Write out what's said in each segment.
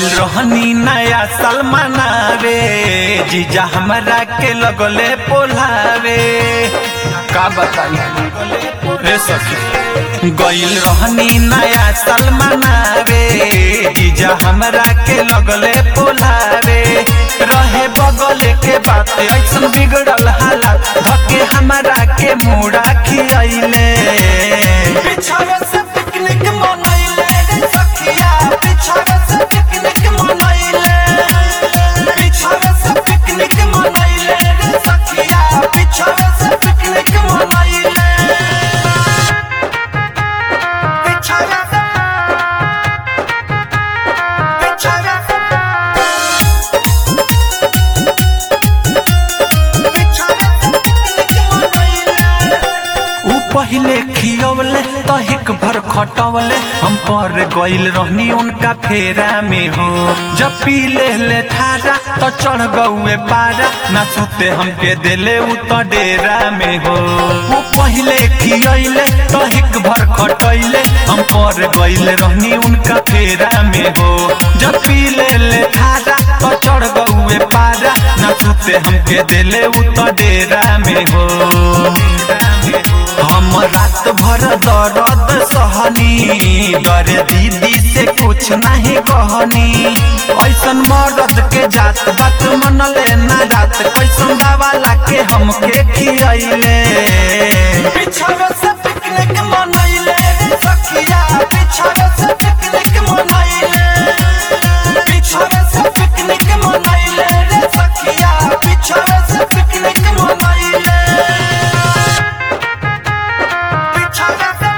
रहनी नया साल मनावे जीजा हमरा के लगले पोलावे का बताई रे सखी गइल रहनी नया साल मनावे जीजा हमरा के लगले पोलावे रहे बगल के बात ऐसन बिगड़ल हालत धके हमरा के मुड़ा खियाइले पिछावे से पिकनिक मनैले रे सखिया पिछावे से पिकनिक मनैले पिछावे से पिकनिक मनैले रे सखिया पिछावे से पिकनिक मनैले पिछावे से पिछावे से ऊ पहिले खियवले तहिक भर खटवले हम पर गइल रहनी उनका फेरा में हो जब पी ले ले थारा तो चढ़ गौए पारा ना सुते हमके देले उ तो डेरा में हो ऊ पहिले खियले तहिक भर खटैले हम पर गइल रहनी उनका फेरा में हो जब पी ले ले थारा तो चढ़ गौए पारा ना सुते हमके देले उ तो डेरा में हो हम रात भर दर्द सहनी डरे दीदी से कुछ नहीं कहनी ऐसन मर्द के जात बात मनले ना जात कैसन दवा लाके हमके खियैले पिछावे से पिकनिक मनैले रे सखिया पिछावे से पिकनिक मनैले पिछावे से पिकनिक मनैले रे सखिया पिछावे से पिकनिक मनैले पिछावे से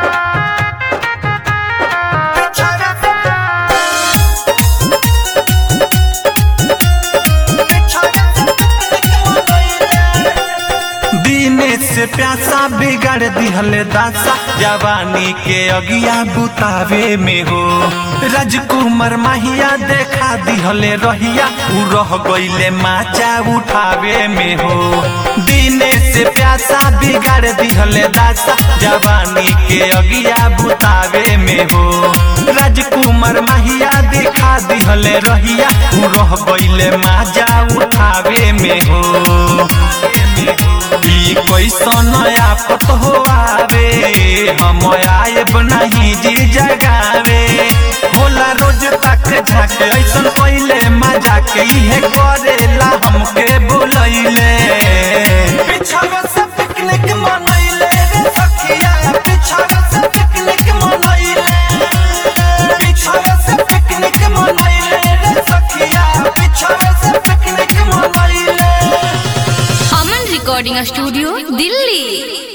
पिछावे से पिछावे से पिकनिक मनैले दीने से प्यासा बिगाड़ दिहले दासा जवानी के अगिया बुतावे में हो राजकुमार माहिया देखा दिहले रहिया उ रह गइले माचा उठावे में हो दीने से प्यासा बिगाड़ दिहले दासा जवानी के अगिया बुतावे में हो राजकुमार माहिया देखा दिहले रहिया उ रह गइले माजा उठावे में हो ई कैसन आपत हो आवे हम आएब नहीं जी जगावे होला रोज तक झाके ऐसन पहिले मजा के इहे करेला हमके बुलैले पिछावे से पिकनिक मनैले रे सखिया पिछावे से पिकनिक मनैले पिछावे से पिकनिक मनैले रे सखिया पिछावे से पिकनिक मनैले अमन रिकॉर्डिंग स्टूडियो दिल्ली